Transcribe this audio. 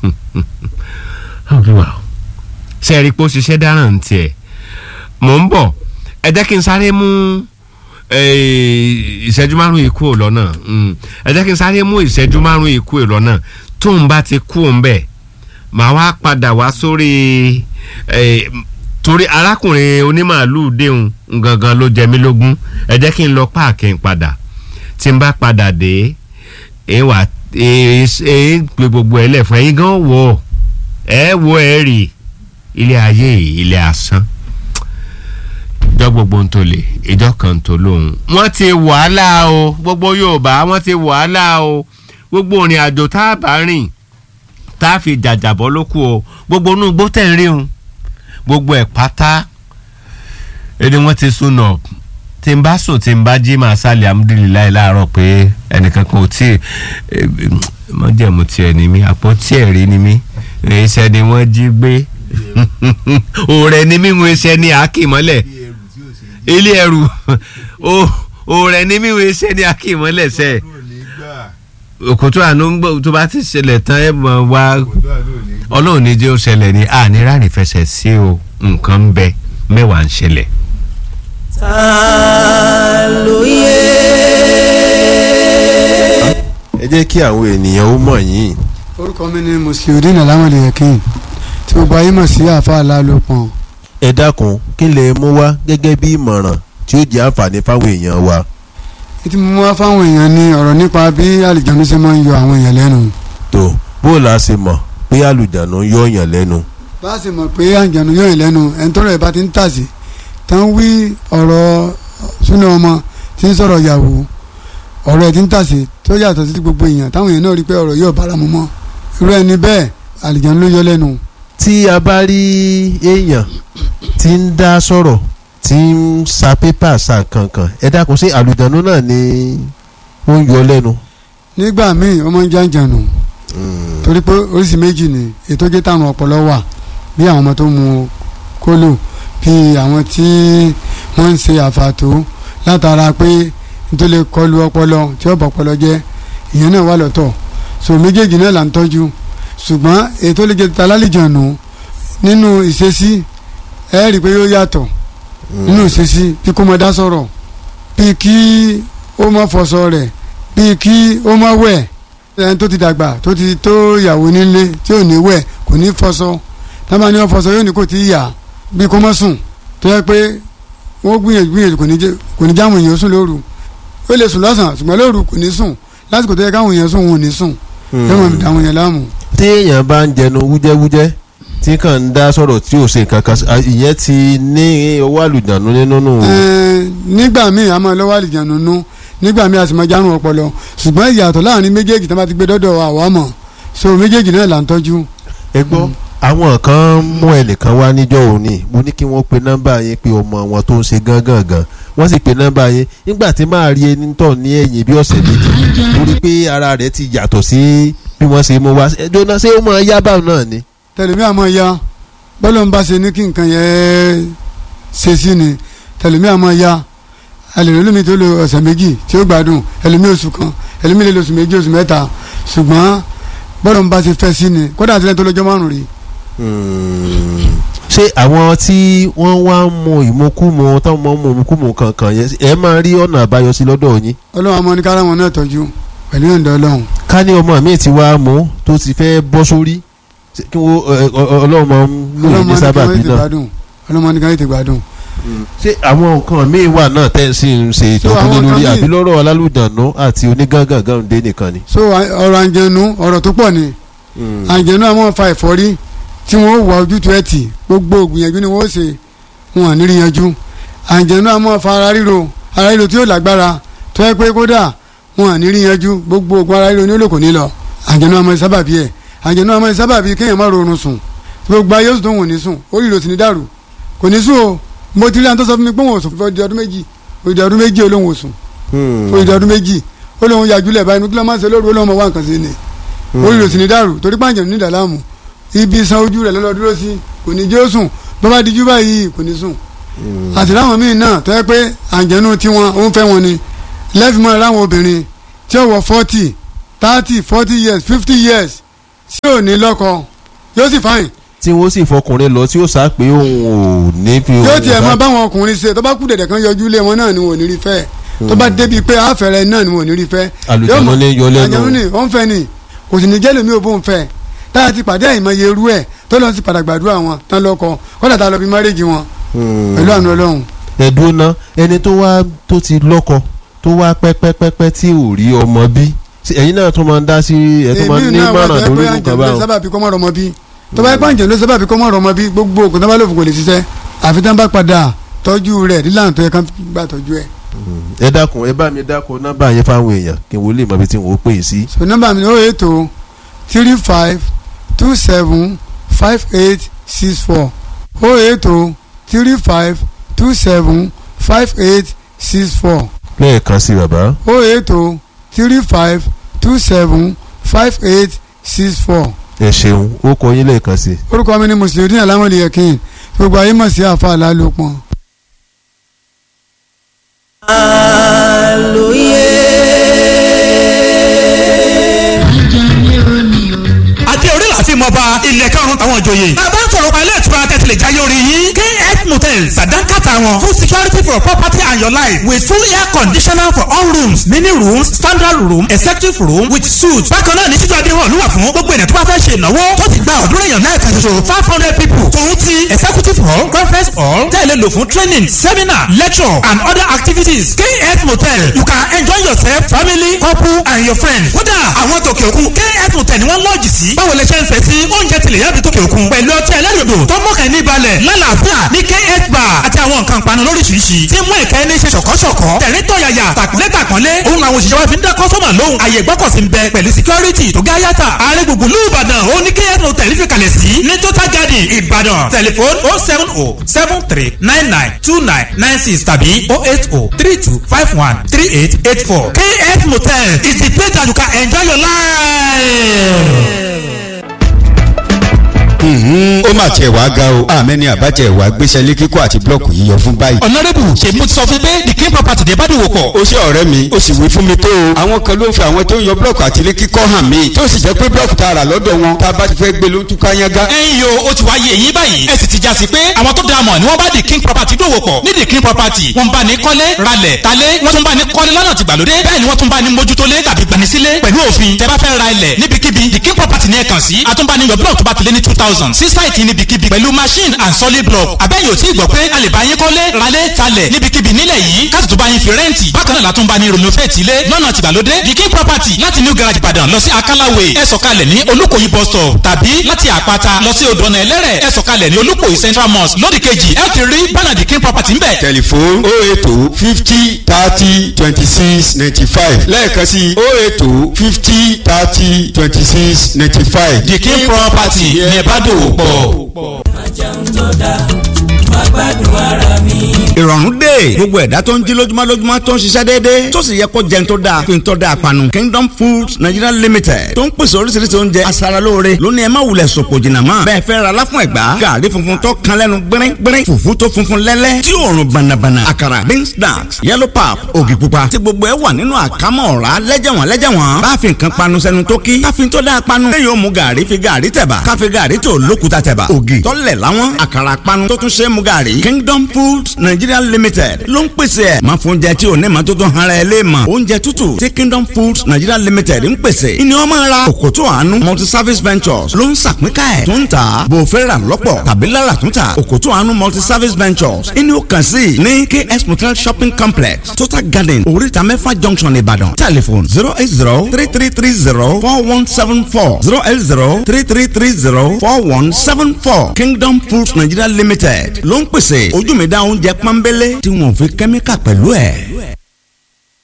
olúwa o ṣe é rí i pé ó ṣiṣẹ́ dáràn tiẹ̀ mò ń bọ̀ ẹ jẹ́ kí n sáré mú eh, ìṣẹ́jú márùn-ún ikú ò lọ́nà mm. ẹ jẹ́ kí n sáré mú ìṣẹ́jú márùn-ún ikú ò lọ́nà tó ń bá ti kú òun bẹ̀ màá wá padà wá sórí eh, torí arákùnrin onímàálù déhùn gangan ló jẹ mí lógún ẹ jẹ́ kí n lọ páàkì ń padà tí n bá padà dé ẹ wà ẹ ẹ gbé gbogbo ẹ lẹ̀ fún ẹ̀yin gan wò ẹ wo ẹ rí ilé ayé ilé asán ìjọ gbogbo ń tó lè ìjọ kan tó lóhùn. wọ́n ti wàhálà o gbogbo Yorùbá wọ́n ti wàhálà o gbogbo òrìn àjò tá a bá rìn tá a fi jàjàbọ́ ló kù o gbogbo inú igbó tẹ̀ ń rí un gbogbo ẹ̀ pátá ẹni wọ́n ti sún nà tí n bá sùn tí n bá jí màá sálẹ̀ amúdílélàyé láàárọ̀ pé ẹnìkan kan ò tí ì mọ̀jẹ̀mú tiẹ̀ ni mí àpótí ẹ̀rí ni mí iṣẹ́ ni wọ́n jí gbé òòrẹ̀ ni mí ń iṣẹ́ ni àákìmọ́lẹ̀ ilé ẹrù òòrẹ̀ ni mí ń iṣẹ́ ni àákìmọ́lẹ̀ sẹ́ òkòtò àánú ń gbọ́ tó bá ti ṣẹlẹ̀ tán ẹ̀ mọ̀ wá ọlọ́run ní jẹ́ ó ṣẹlẹ̀ ní ànírànì fẹsẹ̀ sí o nǹkan ń bẹ mẹ́wàá ń ṣẹlẹ̀. ta ló yẹ. ẹ jẹ́ kí àwọn ènìyàn ó mọ̀ yín orúkọ mi ni musliudeen alamode yakin tí gbogbo ayé mọ̀ sí àfa alálòpọ̀n ẹ dákun kí lè mú wá gẹ́gẹ́ bí ìmọ̀ràn tí ó jẹ́ àǹfààní fáwọn èèyàn wa. ètí mo mú wá fáwọn èèyàn ní ọ̀rọ̀ nípa bí àlìjánu ṣe máa ń yọ àwọn èèyàn lẹ́nu tó bó la ṣe mọ̀ pé àlùjánu yọ yàn lẹ́nu. bá a sì mọ̀ pé àlìjánu yọ èèyàn lẹ́nu ẹni tọ́rọ̀ ẹ̀ bá ti ń tàsí tán wí ọ̀rọ̀ súnà ọmọ tí ń sọ̀rọ̀ yàwó ọ̀rọ̀ ẹ̀ ti ń tàsí tó yàtọ̀ sí ti gbogbo èèyàn táwọn èèyàn náà rí pé ọ̀rọ̀ yóò bára mu mọ́ irú ẹni bẹ́ẹ̀ àlìjánu ló yọ lẹ́nu tí a bá rí èèyàn tí ń dá sọ̀rọ̀ tí ń sa pépà sa kankan ẹ dákun sí àlùjánu náà ni ó ń yọ lẹ́nu. nígbà míì ó máa ń jàǹjànù torí pé oríṣi méjì ni ètò jẹ́ táwọn ọpọlọ wà bí àwọn ọmọ tó mu kólò bí àwọn tí wọ́n ń ṣe àfàtó látara pé nítorí lè kọlu ọpọlọ tí ó bọ̀ ọpọlọ jẹ́ ìyẹn náà wà lọ́tọ̀ so méjèèjì náà là ń tọ́jú ṣùgbọ́n ètò lè jẹ́ találìjànù nínú ìṣesí ẹ rí i pé yóò yàtọ̀ nínú ìṣesí bí kò mọ dá sọ̀rọ̀ bí kí ó mọ fọṣọ rẹ̀ bí kí ó mọ wẹ̀ ẹni tó ti dàgbà tó ti tó ìyàwó nílé tí ò ní wẹ̀ kò ní fọṣọ tábà ní wọn fọṣọ yóò ní kò tí ì yà bí kò mọ sùn tó yẹ pé wọ́n gbìyànjú gbìyànjú kò ní jẹ́ kò ní jáwọn èèyàn sùn lóru ó lè sùn lọ́sàn-án ṣùgbọ́n lóru kò ní sùn lásìkò tó yẹ káwọn èèyàn sùn wọn ò ní sùn yóò mọ̀ dáwọn èèyàn láàmú. tí èèyàn bá ń jẹnu wújẹ́wújẹ́ tí kàn ń dá sọ̀rọ̀ tí ò ṣe nǹkan kan ìyẹn ti ní owó àlùjánu nínú nù. Ẹ̀ẹ́n, nígbà míì a máa lọ́wọ́ àlìjánu nú nígbà míì a sì máa járun ọpọlọ ṣùgbọ́n ìyàtọ̀ láàrin méjèèjì tó bá ti gbé dọ́dọ̀ àwa mọ̀ so méjèèjì náà là ń tọ́jú. ẹ gbọ́ àwọn kan mú ẹnìkan wá níjọ́ òní mo ní kí wọ́n pe nọ́mbà yẹn pé ọmọ wọn tó ń ṣe gángan gan wọ́n sì pe nọ́mbà yẹn nígbà tí máa rí ẹni tọ̀ ní ẹ̀yìn bí ọ̀sẹ̀ méjì torí pé ara rẹ̀ ti yàtọ̀ sí bí wọ́n ṣe mú wá ẹjọ́ ṣé ó máa yá báwọn náà ni. tẹlifí àmọ́ ya bọ́lọ̀ ń bá ṣe ní kí nǹkan yẹn ṣe sí ni tẹlifí àmọ́ ya ẹlẹ́rìí lómi tó lo ọ̀sẹ̀ méjì tí ó gbádùn ẹlẹ́mí oṣù kan ẹlẹ́mí lè lo oṣù méjì oṣù mẹ́ta ṣùgbọ́n bọ́lọ̀ ń bá ṣe fẹ́ sí ni kódà àti lẹ́yìn tó lọ́jọ́ márùn-ún rí ṣé àwọn tí wọ́n wá ń mu ìmukúmu táwọn máa ń mu ìmukúmu kankan yẹn ẹ máa rí ọ̀nà àbáyọ sí lọ́dọ̀ yín. ọlọ́run àmọ́ ní kára wọn náà tọ́jú pẹ̀lú ìyọ̀ǹda ọlọ́run ká ní ọmọ mi ti wá mú tó ti fẹ́ bọ́ sórí ṣé kí wọ́n ọlọ́run máa ń lò ọlọ́run ní máa ní sábàbí káwọn ètè náà. gbádùn ọlọ́run máa ní káwọn ètè gbádùn. ṣé àwọn nǹkan míì wà náà tẹ́ ẹ sì ń ṣe So, ìtọ́jú àwọn lé lórí nǹkan àbí míì- lọ́rọ̀ alálùdànù àti onígángangan dé nìkan ni. so à- ọ̀rọ̀ àǹjẹ̀nu ọ̀rọ̀ tó pọ̀ ni àǹjẹ̀nu àmọ́ fa ẹ̀fọ́rí tí wọ́n wà ojútùú ẹ̀ tì gbogbo ògbìyànjú ni wọ́n ṣe wọn à ní rí yanjú àǹjẹ̀nu àmọ́ fa ara ríro ara ríro tí yóò lágbára tó yẹ pé kódà wọn à ní rí yanjú gbogbo ògùn ara ríro ní olóko ní lọ àǹjẹ̀nu àmọ́ sábàbí ẹ̀ àǹjẹ̀nu àmọ́ sábàbí kéèyàn má rọrùn sùn gbogbo ayé oṣù tó wọ̀n ní sùn orí ìrò sì ní dàrú kò ní sùn o mo ti rí àwọn tó sọ fún mi pé wọn ò sùn fún ọdún ọdún méjì òdì ọdún méjì olóhùn ò sùn fún ìdí ọdún méjì ó lóun yàjúlẹ̀ báyìí kí ló máa ń ṣe lóru ó lóun máa wá nǹkan sí ni orí rẹ̀ sì ní dàrú torí pàǹjẹ̀ ní ìdàlámù ibi san ojú rẹ̀ lọ́lọ́ dúró sí kò ní jẹ́ ó sùn bó bá dijú báyìí kò ní sùn àti láwọn míì náà tó yẹ pé àǹjẹ̀nu tiwọn ó ń fẹ́ wọn ni lẹ́fìmọ́ láwọn obìnrin tí ó wọ forty thirty forty years fifty years tí ò ní lọ́kọ yóò sì fáyìn tí wọ́n sì fọkùnrin lọ tí ó sá pé òun ò ní fi yóò òun tiẹ̀ bá- mọ báwọn ọkùnrin ṣe tó bá kú dẹ̀dẹ̀ kan yọjú lé wọn náà ni wọn ò ní rí fẹ́ tó bá débi pé àfẹ́rẹ́ náà ni wọn ò ní rí fẹ́. Àlùjànnú Yóò mọ- ní yọ lẹ́nu. àlùjànnú ní ó ń fẹ́ ni kò sì ní jẹ́ lómi ò bóun fẹ́ táyà ti pàdé àìmọye irú ẹ̀ tó lọ́n sì padà gbàdúrà wọn tán lọ́kọ kọ́dà tá a lọ bí márèjì wọn Hmm. pẹ̀lú àánú ọlọ́run. ẹ̀dùn náà ẹni tó wá tó ti lọ́kọ tó wá pẹ́pẹ́pẹ́pẹ́ tí ò rí ọmọ bí Ṣé ẹ̀yin náà tún máa ń dá sí ẹ̀ tó máa ń ní náà wà mọ̀ràn jẹ́ lórí pé nǹkan àǹjẹ̀ ló báwọn. sábà bí kọ́mọ́ rọmọ bí tó bá yẹ pé àǹjẹ̀ ló sábà bí kọ́mọ́ rọmọ bí gbogbo ògùn tó bá lòfò kò lè ṣiṣẹ́ àfi tán bá padà tọ́jú rẹ̀ nílànà tó yẹ kán gbà tọ́jú ẹ̀. ẹ dákun ẹ bá mi dákun nọ́mbà yẹn fáwọn èèyàn kí n wo lè mọ ibi tí n ò pè é sí. so nọ́mbà mi ni ó ètò three five two seven five eight six four ó ètò three five two seven five eight six four lẹ́ẹ̀kan sí bàbá. ó ètò three five two seven five eight six four ẹ ṣeun ó kọ yín lẹ́ẹ̀kan sí. orúkọ mi ni mùsùlùmí alámọ̀lì yẹ̀kín gbogbo ayé mọ̀ sí àfa àlálòpọ̀. àti orí láti mọ bá ilẹ̀ karùn-ún táwọn ìjòyè. bàbá ń sọ̀rọ̀ pa ilé ìtura tẹ̀sílẹ̀ jáyé orí yín. kf motel sàdánkàtà wọn full security for property and your life with full air conditioner for all rooms mini rooms standard room executive room with suite. bákan náà ní títú adéhùn olúwa fún gbogbo ènìyàn tó bá fẹ́ ṣe ìnáwó tó ti gba ọ̀dúnrún èèyàn náà kan ṣoṣo five hundred people. tòun ti executive hall conference hall tẹ̀lé lò fún training seminar lecture and other activities. kf motel you can enjoy yourself family couple and your friends. kódà àwọn tòkè òkun kf motel ni wọ́n lọ́ọ̀jì sí. báwo lè ṣe ń fẹ́ sí oúnjẹ tilẹ̀ yàbí tòkè òkun. pẹ̀lú ọtí ẹlẹ́rìndò tó mọ̀kàn ní balẹ̀ lálàáfíà ní kf bar àti àwọn nǹkan panu lóríṣiríṣi. tí mú ìkẹ́ ní ṣe ṣọ̀kọ́ṣọ̀kọ́ tẹ̀rín tọ̀yàyà tàkúnlé tàkúnlé. òun làwọn òṣìṣẹ́ wa fi ń dá kọ́sọ́mà lóhùn. àyè gbọ́kọ̀sí ń bẹ pẹ̀lú security tó gá yàtà. ààrẹ gbùngbùn lù ìbàdàn ó ní kf motel fi kalẹ̀ sí. ní total garden ìbàdàn tẹlifon oh seven oh seven three nine nine two nine nine six tàbí oh eight oh three two five one three eight eight four. kf motel is the place that you can enjoy your life. ó mà tiẹ̀ wá ga o àmẹ́ni àbájẹ́ ìwà gbéṣẹ́ lé kíkọ́ àti blọ́ọ̀kù yíyọ fún báyìí. ọ̀nàrẹ́bù ṣe mo ti sọ fún pé the king property dé bá dòwò pọ̀. ó ṣe ọ̀rẹ́ mi ó sì wí fún mi tó o. àwọn kan ló ń fi àwọn tó ń yọ blọ́ọ̀kù àti ilé kíkọ́ hàn mí tó sì jẹ́ pé blọ́ọ̀kù tá a rà lọ́dọ̀ wọn tá a bá ti fẹ́ gbé ló ń túká yángá. ẹ̀yin yo ó ti wá yé eyín báyìí ẹ sì ti já sí pé àwọn tó dáa mọ̀ ni wọ́n bá the king property dòwò pọ̀ ní the king property wọ́n bá ní kọ́lé ralẹ̀ talé wọ́n tún bá ní kọ́lé lọ́nà tìgbàlódé bẹ́ẹ̀ ni wọ́n tún bá ní mójútólé tàbí gbanisílé pẹ̀lú òfin tẹ́ bá fẹ́ ra ilẹ̀ níbikíbi the king property ní ẹ kàn sí àtúnbáni yọ blọọkù tó bá ti lé ní two thousand sí sáìtì níbikíbi pẹ̀lú machine and solid block abẹ́yẹ̀ ò tí ì gbọ́ pé a lè bá yín kọ́lé ralé talẹ̀ níbikíbi nílẹ̀ yìí káàtì tó bá yín fi rẹ́ǹtì bákan náà látún bá ní renovate ilé lọ́nà tìgbàlódé the king property láti new garage ìbàdàn lọ sí akálàwé ẹ sọ̀kalẹ̀ ní olúkòyí bus stop tàbí láti àpáta lọ sí odò ọ̀nà ẹlẹ́rẹ̀ ẹ sọ̀kalẹ̀ ní olúkòyí central mosque lódì kejì ẹ ti rí bánà the king property ńbẹ̀. tẹlifon ó ètò fifty thirty twenty six ninety five lẹ́ẹ̀kan sí ó ètò fifty thirty twenty six ninety five. the king property ní ẹ bá dòwò pọ̀. ìrọ̀rùn dé gbogbo ẹ̀dá tó ń jí lójúmọ́ lójúmọ́ tó ń ṣiṣẹ́ déédéé tó sì yẹ kó jẹun tó dáa fi ń tọ́ da àpanu kingdom foods nigeria limited tó ń pèsè oríṣiríṣi oúnjẹ aṣaralóore lónìí ẹ má wulẹ̀ sòpò jìnnà mọ́ bẹ́ẹ̀ fẹ́ ra láfún ẹ̀gbá gàrí funfun tó kan lẹ́nu gbẹ́rín gbẹ́rín fùfú tó funfun lẹ́lẹ́ tí òórùn bànàbànà àkàrà beans snacks yellow pap ògì pupa tí gbogbo ẹ wà nínú àkámọ́ ọ̀rá lẹ́jẹ̀wọ̀n lẹ́jẹ̀wọ̀n bá fi nǹkan panu sẹ́nu tó kí káfíń tó dáa panu lẹ́yìn ó mu gàrí fi gàrí tẹ̀bà káfí gàrí tó lókuta tẹ̀bà ògì tọ́lẹ̀ láwọn àkàrà panu tó tún ṣe é mu gàrí kingdom foods nigeria limited ló ń pèsè ẹ̀ máa fún oúnjẹ tí ò ní ma tó tó hara ẹ lé mọ̀ oúnjẹ tútù tí kingdom foods nigeria limited ń pèsè ìní ọmọ ra òkòtò àánú multi service ventures ló ń sàpínká ẹ̀ tó ń tà bò fẹ́ rà lọ́pọ̀ tàbí lára tó ń tà òkòtò àánú multi service ventures ìní ó kàn sí ní ks motel shopping complex total garden oríta mẹ́fà junction ìbàdàn telephone zero eight zero three three three zero four one seven four zero eight zero three three three zero four one seven four kingdom foods nigeria limited ló ń pèsè ojú mi dá oúnjẹ pọ́nbélé tí wọ́n fi kẹ́míkà pẹ̀lú ẹ̀.